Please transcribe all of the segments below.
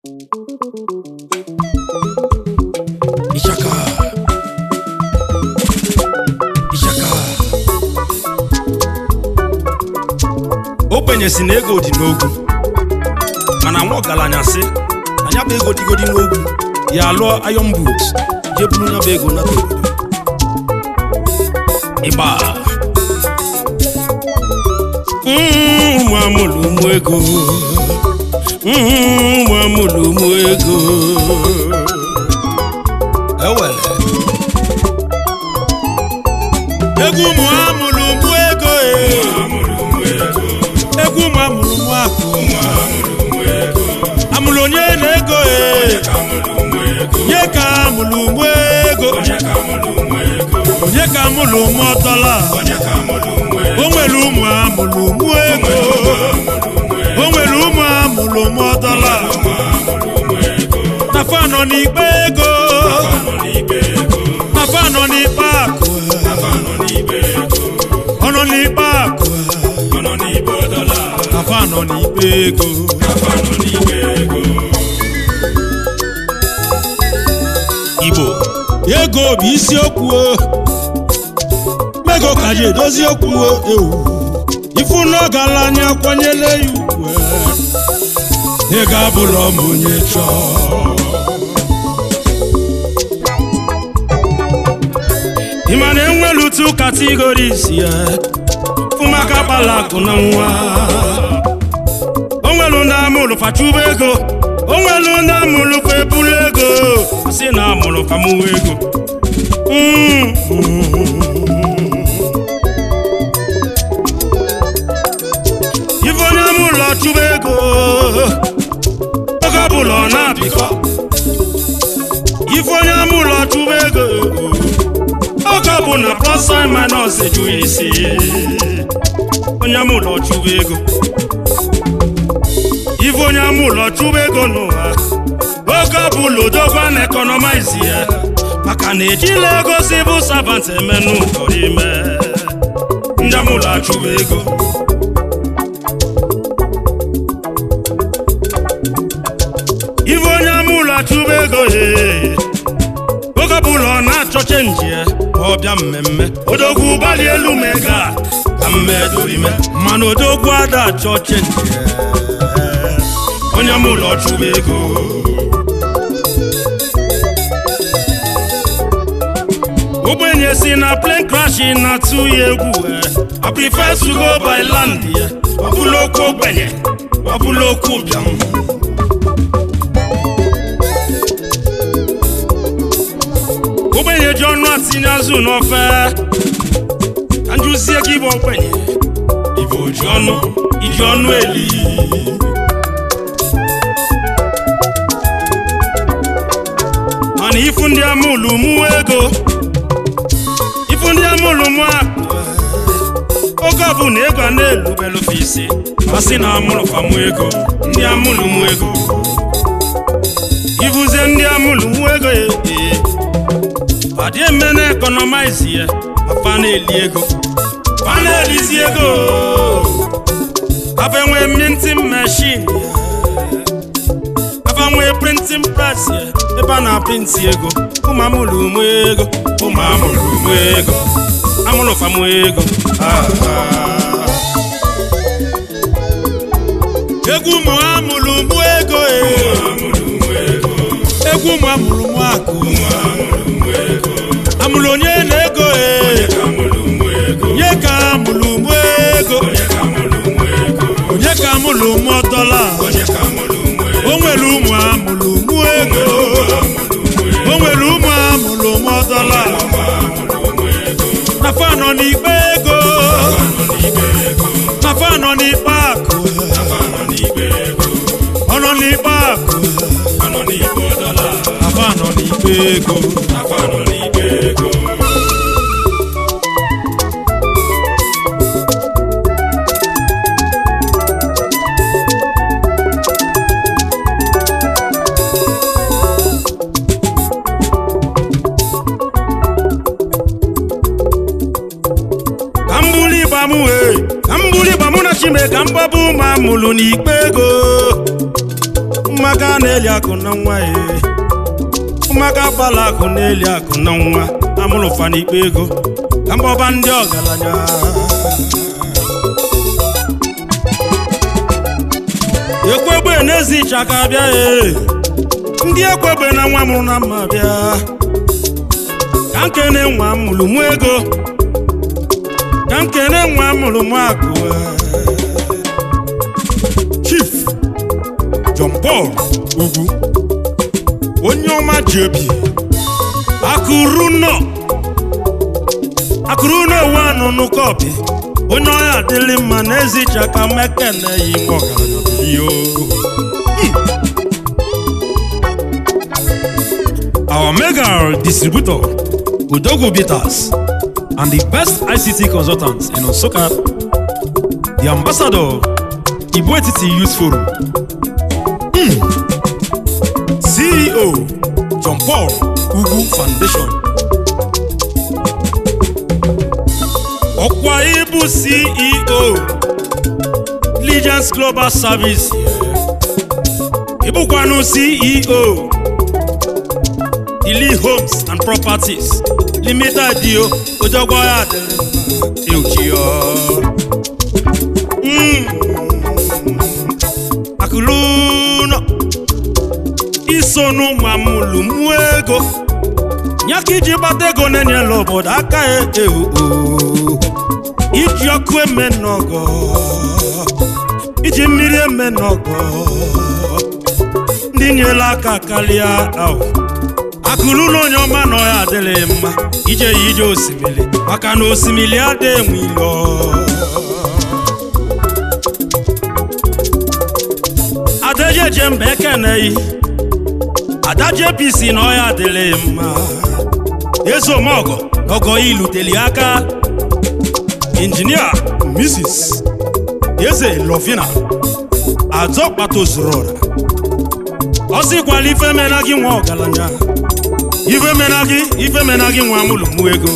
Ishaka. Ishaka. ogbenye si na ego dị n'ogwu mana nwa ọgaranya sị na ya bụ ego dịgodi n'ogwu ya lụọ iron boot je buru ya bụ ego nata obodo ịgba Mm, ụmụ amụrụ ụmụ ego Mm, ụmụ amụrụ ụmụ ego ewere egwu ụmụ amụrụ ụmụ ego eh. egwu ụmụ amụrụ ụmụ akụ amụrụ onye na-ego eh. onye ka amụrụ ụmụ ego onye ka amụrụ ụmụ ọtọla o nwere ụmụ amụrụ ụmụ ego o nwere ụmụ amụrụ ụmụ ọtọla na fa nọ n'ikpe ego na fa nọ n'ikpe akụ ọ nọ n'ikpe akụ na fa nọ n'ikpe ego igbo ego bụ isiokwu o. mego ka ji edozi okwu o, ewu ifu n'ọgala anya kwanyere ya ugwu e. ego abụrụ m onye chọọ ị ma na enwere otu kategoris ya fụmaka kpala akụ na nwa o nwere ndị amụrụ fachuba ego o nwere ndị amụrụ fa ebulu ego si na amụrụ fa mụwa ego Mm, ife onye amụrụ ọchụba ego oge ọbụla ọ na-apịkọ ife onye amụrụ ọchụba ego oge ọbụla plus and minus ejughị isi onye amụrụ ọchụba ego ife onye amụrụ ọchụba ego n'ụwa oge ọbụla odogwa na ekọnọmaizi ya maka na ejila ego si bụ savant eme n'ụkọ ime ndị amụrụ achụba ego ife onye amụrụ achụba ego ee oge ọbụla ọ na-achọ chenji ya ma ọ bịa mmemme odogwu gbali elu ma ego a ka mmedorime mana odogwu ada achọ chenji ya onye amụrụ ọchụba ego ogbenye si na plane crashing na-atụ ya egwu eh. I prefer to go by land ya ọ bụla okwu ogbenye ọ bụla okwu ụbịam ogbenye ji ọnụ atinye azụ n'ofe ka njụzie gị bụ ogbenye ibe oji ọnụ iji ọnụ eli mana ifu ndị amụlụ mụwa ego ifu ndị amụlụ mụ akụ oge ọbụla ego a na-elubelufe isi masị na amụrụ famụ ego ndị amụlụ mụ ego ifuzie ndị amụlụ mụ ego ya ee adị eme na ekọnọmaizi ya afa na-eli ego fa na-elizi ego afa enwe mintin meshin afa nwee printin pres ya ebe a na-apịntị ego ụmụ amụrụ ụmụ ego ụmụ amụrụ ụmụ ego amụrụ famụ ego Ah, ah. egwu ụmụ amụrụ ụmụ ego eh. egwu ụmụ amụrụ ụmụ akụ amụrụ onye na-ego ee onye ka amụrụ ụmụ ego onye ka amụrụ ụmụ ọtọla o nwere ụmụ amụrụ ụmụ ego o nwere ụmụ amụrụ ụmụ ọtọla na fa nọ n'ikpe ego na fa nọ n'ikpe akụ ọ nọ n'ikpe akụ na fa nọ n'ikpe ego ka m bụrụ igba m wee ka m bụrụ igba mụ na chime ka m gbaba ụmụ amụlụ n'ikpe ego ụmụ ụmụaka na-eli akụ na nwa ya ụmụaka gbala akụ na-eli akụ na nwa amụrụ ụfa n'ikpe ego ka mbọba ndị ọgaranya ekwegbe n'ezi ịchaka bịa ee ndị ekwegbe na nwa mụrụ na mma bịa ka nkene nwa mụrụ mụ ego ka nkene nwa mụrụ mụ akụ chief John Paul ugwu onye ọma ji obi akụrụ nọ akụrụ na-ewu anụ n'ụkọpi onye ọya adịlị mma n'ezi ịchaka mekene yi nwa ọgaranya biyo Our mega distributor, Udogo Bitters, and the best ICT consultants in Osaka, the ambassador, Ibuetiti Youth Forum, Mm. CEO, John Paul Ugu Foundation, Ọkwa Ibu CEO, Legends Global Service, Ibukwanụ CEO, Ili Homes and Properties Limited dio ojogbo ya dịrị euchio akụlụnọ isonu nwa mụlụ mụọ ego nyaka iji gbata ego na-enyela obodo aka ewu iji ọkụ eme n'ọgọ iji mmiri eme n'ọgọ ndị nyela aka karịa ahụ akụrụ na onye ọma na ọya adịghị mma ije ya ije osimiri maka na osimiri adịghị enwe ilo adajeje mba ekeneghị adaje pisi na ọya adịghị mma ezomọgọ ọgọ iluteli aka injinia mrs eze lovina azọkpatozuru ọra ọ sịkwala ife mena gị nwa ọgaranya ife mena gị ife mena gị nwa mụlụmụ ego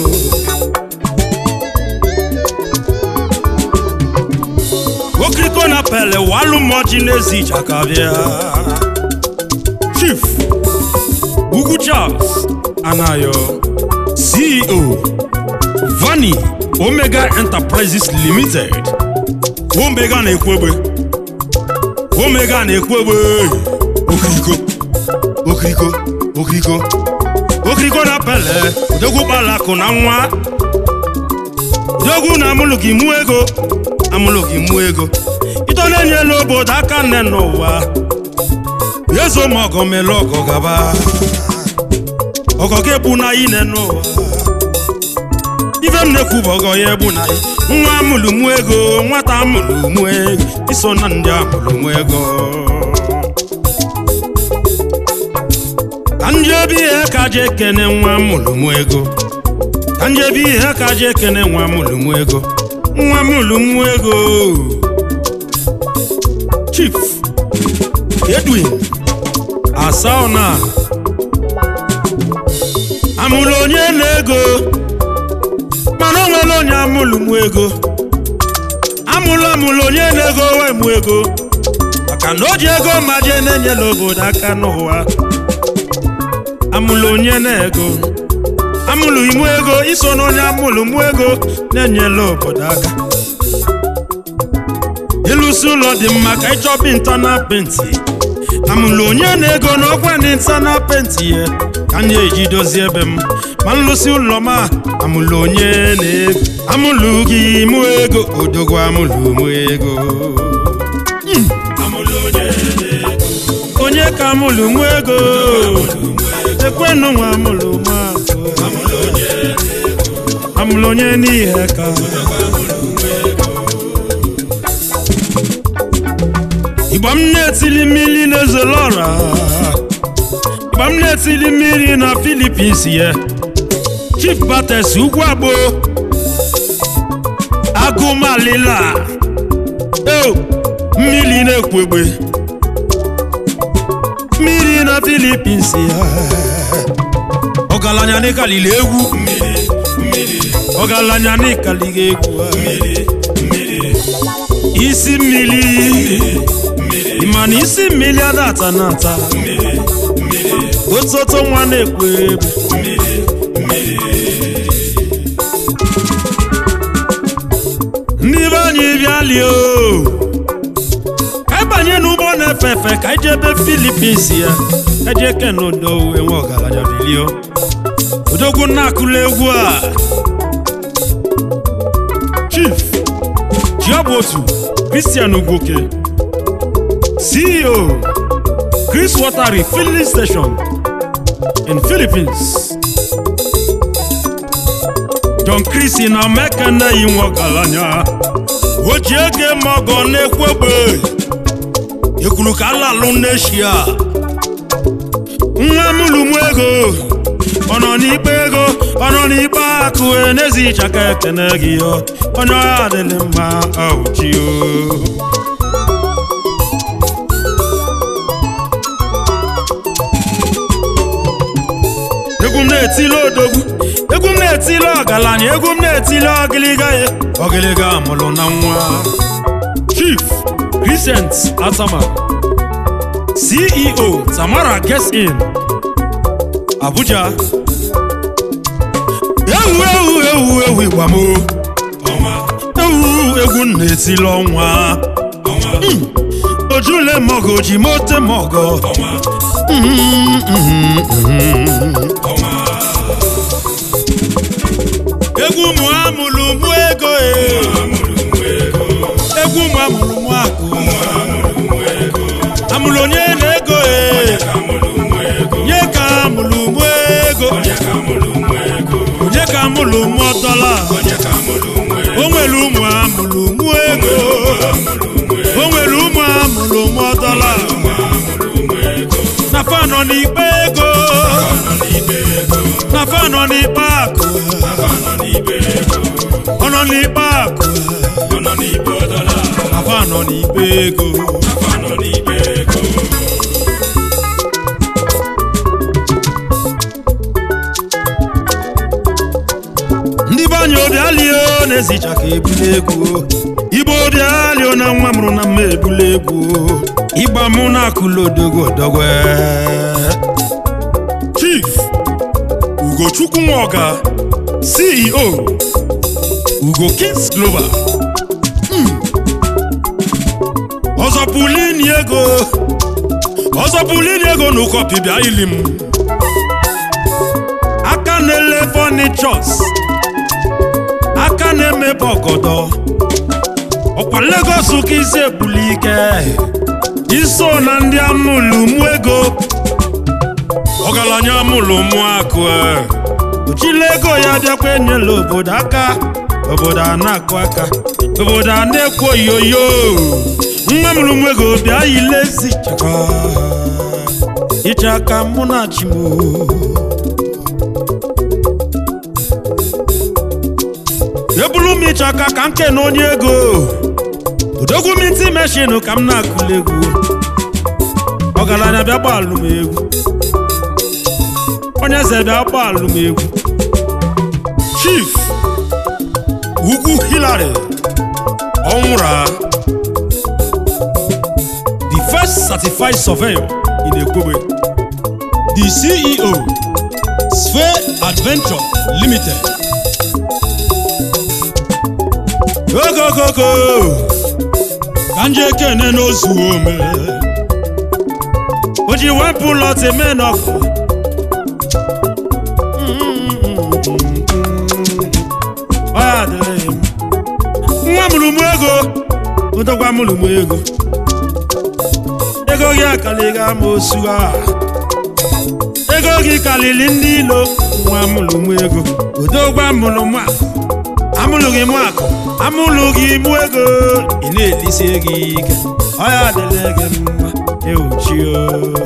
okiriko na pele walụ mọji n'ezi ijaka bịa chief ugwu charles anayo ceo vani omega enterprises limited omega na-ekwu egbe omega na-ekwu egbe okiriko okiriko okiriko okiriko na pele odogwu kpalakụ na nwa odogwu na amụlụ gị mụ ego amụlụ gị mụ ego ito na-enyela obodo aka nne n'ụwa ezo ma ọgọ mele ọgọ gaba ọgọ gị ebu na ine n'ụwa ife m na-ekwu bụ ọgọ ya ebu na nwa amụlụ mụ ego nwata amụlụ mụ ego iso na ndị amụlụ mụ ego ka ndị obi ihe ka ji ekene nwa mụlụmụ ego ka ndị obi ihe ka ji ekene nwa mụlụmụ ego nwa mụlụmụ ego chief edwin asaona amụlụ onye na-ego mana o nwere onye amụlụmụ ego amụlụ amụlụ onye na-ego wee mụ ego maka na o ji ego ma jee na-enyela obodo aka n'ụwa amụlụ onye na-ego amụlụ imụ ego iso n'onye amụlụ mụ ego na-enyela obodo aka ịlụsi ụlọ dị mma ka ịchọba intanal penti amụlụ onye na-ego na ọkwa ndị intanal penti ya ka m eji dozie ebe m ma nlụsi ụlọ m a amụlụ onye na-ego amụlụ gị mụ ego odogwu amụlụ mụ ego onye ka amụlụ mụ ego ekwenụ nwa amụlụ mụ amụlụ onye n'ihe ka igba m na-etili mmiri na-ezolo ọra igba m na-etili mmiri na filipins ya chief bates ugwu agbo agụmalila eo mmiri na-ekwu egbe mmiri na filipins ya ọgaranya n'ịkalili egwu ọgaranya n'ịkalili egwu isi mmiri ịma na isi mmiri ada ata na ata ototo nwa na-ekwo egwu ndị be anyị bịalie o ka anyị banye n'ụgbọ na-efe efe ka anyị jebe filipins ya eje kenodo enwe ọgaranya bilio odogwu na-akụla egwu a chief jiabotu christian ugoke ceo chris water refilling station in philippines john chris na mekene yi nwe ọgaranya o ji ege mọgọ na-ekwegbe ekwuru ka alalụ n'eshia nwa mụlụmụ ego ọ nọ n'ikpe ego ọ nọ n'ikpe akụ n'ezi ịchaka ekene gị ọ onye ọha adịghị mma ọwụchi o egwu m na-etili odogwu egwu m na-etili ọgaranya egwu m na-etili ọgịlịga ya ọgịlịga mụrụ na nwa chief Vincent Atama CEO Tamara Guest In Abuja ewu ewu ewu ewu igbamo ewu egwu m na-etili ọnwa Mm. ojule mọgọ ji mote mọgọ egwu mụ amụrụ mụ ego e. egwu mụ amụrụ mụ akụ amụrụ onye na-ego e. nye ka amụrụ mụ ego onye ka amụrụ mụ dọla o nwere ụmụ amụrụ mụ ego o nwere ụmụ amụrụ mụ dọla na fa nọ n'ikpe ego na fa nọ n'ikpe akụ ọ nọ n'ikpe akụ na fa nọ n'ikpe ego ndị be anyị obialio na-ezicha ka ebule egwu igbo obialio na nwa mụrụ na mma ebule egwu ịgba mụ na akụla odogwu odogwe chief ugochukwu nwoga ceo ugo kings global Mm. ọzọpụlini ego ọzọpụlini ego na ụkọpi bịa ili m aka na-ele fọnichọs aka na-emepe ọgọdọ ọkwa Lagos ka isi ebuli ike iso na ndị amụlụmụ ego ọgaranya amụlụmụ akụ ochile ego ya bịakwa enyela obodo aka obodo a na-akụ aka obodo a na-ekwo yoyo nwa mụlụmụ ego bịa yilezi chaka iche aka mụ na chimo ebulu m iche aka ka m kene onye ego odogwu m ntị meshin ka m na-akụli egwu ọgaranya bịa gbaalụ m egwu onye eze bịa gbaalụ m egwu chief ugwu hilary ọnwụra the first certified surveyor in Ekwobe the CEO Sphere Adventure Limited ogogogo ka nje kene n'ozu ome o ji wepụ lọtị menọkụ ọ ya dịrị m nwa mụrụmụ ego ụdọgwa mụrụmụ ego ego gị akaliga ama osu a ego gị kalili ndị ilo nwa mụrụmụ ego ụdọgwa mụrụmụ akụ amụlụghị mụ akụ amụlụghị mụ ego ị na-elisi gị ike ọ ya dịrị gị mma ewuchio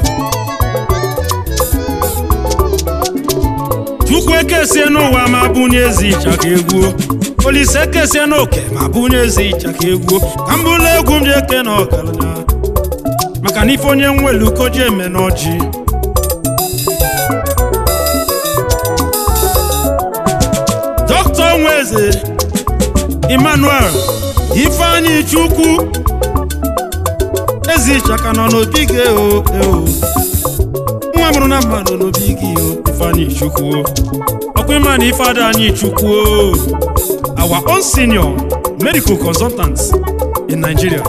chukwu ekesie n'ụwa ma bunye ezi ịchaka egwuo olise ekesie n'oke ma bunye ezi ịchaka egwuo ka m bụrụ egwu m ji eke na ọgaranya maka na ife onye nwelu koji eme n'ọjị dọkịta nweze emmanuel ifeanyi chukwu ezi ịchaka nọ n'obi gị o eo nwa mụrụ na mma nọ n'obi gị o ifeanyị chukwu ọkwa ịma na ife ada anyị chukwu our own senior medical consultant in Nigeria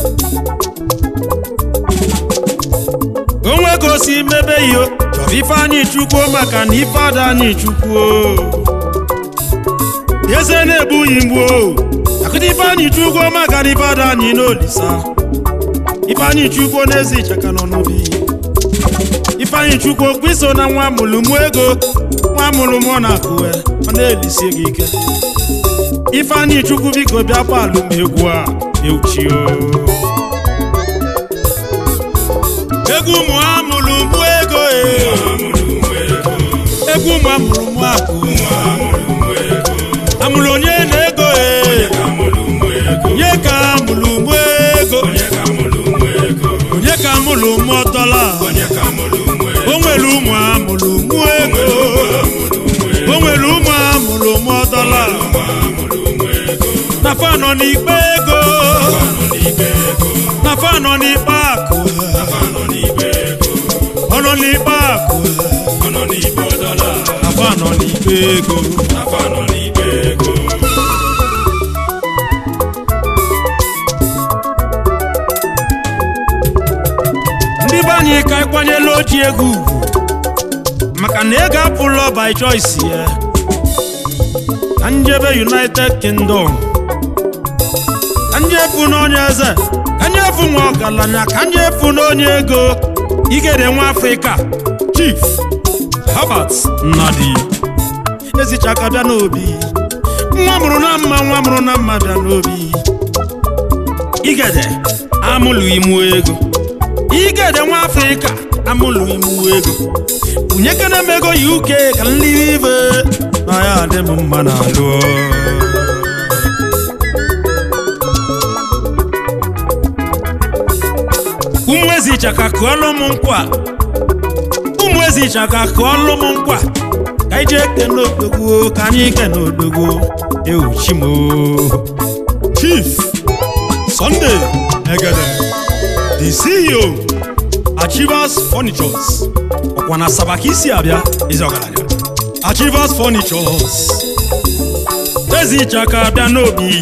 onwe ka o si mebe iyo chọrọ ife anyị chukwu maka na ife ada anyị chukwu eze na-egbughị mgbu o akụta ife anyị chukwu maka na ife ada anyị n'olisa ifeanyị chukwu n'ezi ịchaka nọ n'obi ifeanyị chukwu okwu iso na nwa mụlụmụ ego nwa mụlụmụ na akụwe ọ na-elisie gị ike ifeanyị chukwu biko bịa palụ m egwu a euchio egwu ụmụ amụlụmụ ego e egwu ụmụ amụlụmụ akụ amụrụ onye na ego e nye ka amụlụmụ ego onye ka mụlụ mụọ dọla o nwere ụmụ amụrụ mụọ ego o nwere ụmụ amụrụ mụọ dọla na fa nọ n'ikpe ego na fa nọ n'ikpe akụ ọ nọ n'ikpe akụ na fa nọ n'ikpe ego ndị be anyị ka ịkwanyela oji egwu ugwu maka na ego apụlọ by choice ya ka njebe united kingdom ka njefu n'onye eze ka njefu nwa ọgaranya ka njefu n'onye ego igede nwa afrịka chief herbert nnadi ezichaka bịa n'obi nwa mụrụ na mma nwa mụrụ na mma bịa n'obi igede amụlụ imu ego igede nwa afrịka amụlụ imu ego unyekene m ego uk ka nlive na ya dị m mma na alụ ụmụ ezi ịchaka kụọlụ m nkwa ụmụ ezi ịchaka kụọlụ m nkwa ka anyị jee kene odogwu ka anyị kene odogwu ewuchimo chief sunday egede the ceo achievers furnitures ọkwa na asaba ka isi abịa ezi ọgaranya achievers furnitures ezi ịchaka abịa n'obi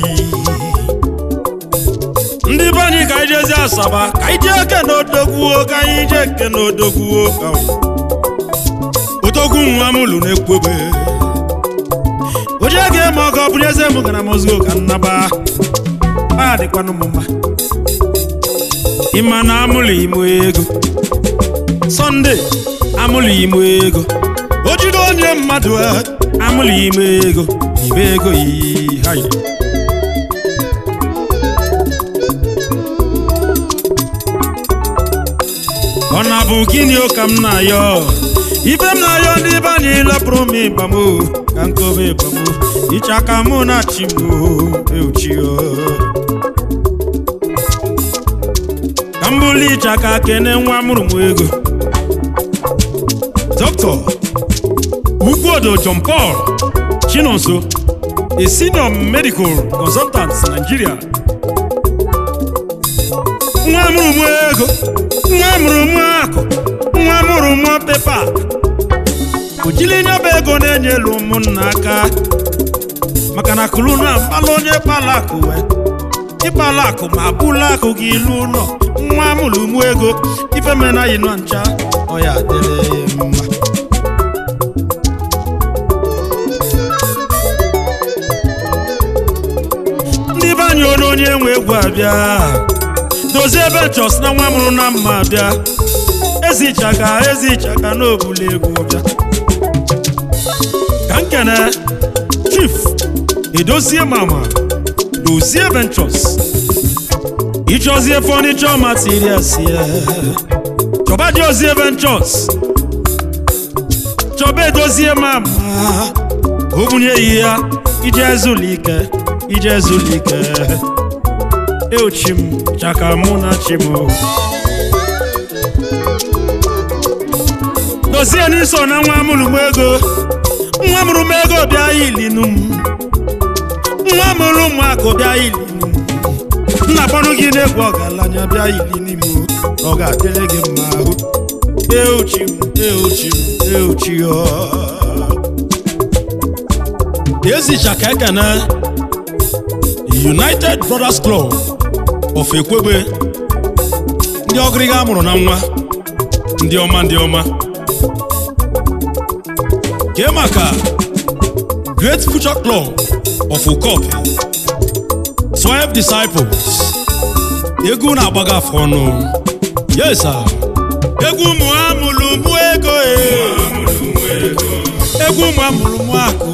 ndị be anyị ka anyị jezi asaba ka anyị jee eke n'odogwuo ka anyị jee eke n'odogwuo ka odogwu nwa m lụ na-ekwobe oje ga-eme ọgọ bụrụ eze m gara mozgo ka nnaba a dịkwanụ m mma ịma na amụlụ imo ego sọnde amụlụ imo ego o jide onye mmadụ a, amụlụ imo ego ibe ego yi ha yi ọ na-bụ gịnị o ka m na-ayọ ibe m na-ayọ ndị be anyị lepụrụ m ịbam o ka nkobe ịbam o iche aka mụ na chi m o euchio ka m bụrụ iche aka kene nwa mụrụ m ego dọkịta Ugwuodo John Paul Chinonso a senior medical consultant Nigeria nwa mụrụ m ego nwa mụrụ m akụ nwa mụrụ m pepa o jiri nyaba ego na-enyelu ụmụnna aka maka na kụrụ na mkpala onye kpala akụ wee ịkpala akụ ma bụla akụ gị ilu ụlọ nwa mụrụ m ego ifemena yi nọ ncha ọ ya dịrị ya mma ndị be anyị onye onye nwe egwu abịa dozie ebe chọs na nwa mụrụ na mma abịa ezichaka ezichaka n'obula egwu bịa ka nkene chief edozie mama dozie ventures ịchọzie fọnichọ materials ya chọba dozie ventures chọba edozie mama obunye yi ya ije ezulike ije ezulike eochim chaka mụ na chimo dozie n'iso na nwa mụrụ m ego nwa mụrụ m ego bịa ilinu m nwa mụrụ m akụ bịa ilinu m nna kpọrọ gị n'egwu ọgaranya bịa ilinu m ọ ga-adịrị gị mma ahụ euchi m euchi m euchi ọ ezicha ka ekene united brothers club of ekwebe ndị ọgịrịga amụrụ na nwa ndị ọma ndị ọma kee maka great future club of ukop 12 disciples egwu na-agbaga afọ ọnụ yes sir. egwu mụ amụrụ mụ ego e. egwu mụ amụrụ mụ akụ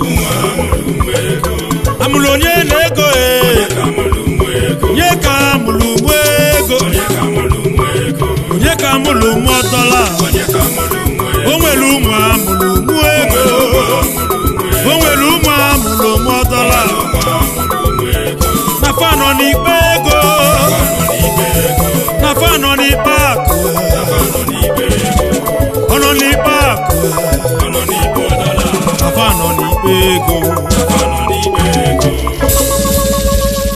amụrụ onye na ego e. onye ka amụrụ mụ ego onye ka amụrụ mụ dọla o nwere ụmụ amụrụ mụ ego o nwere ụmụ amụrụ mụ dọla na fa nọ n'ikpe ego na fa nọ n'ikpe akụ ọ nọ n'ikpe akụ na fa nọ n'ikpe ego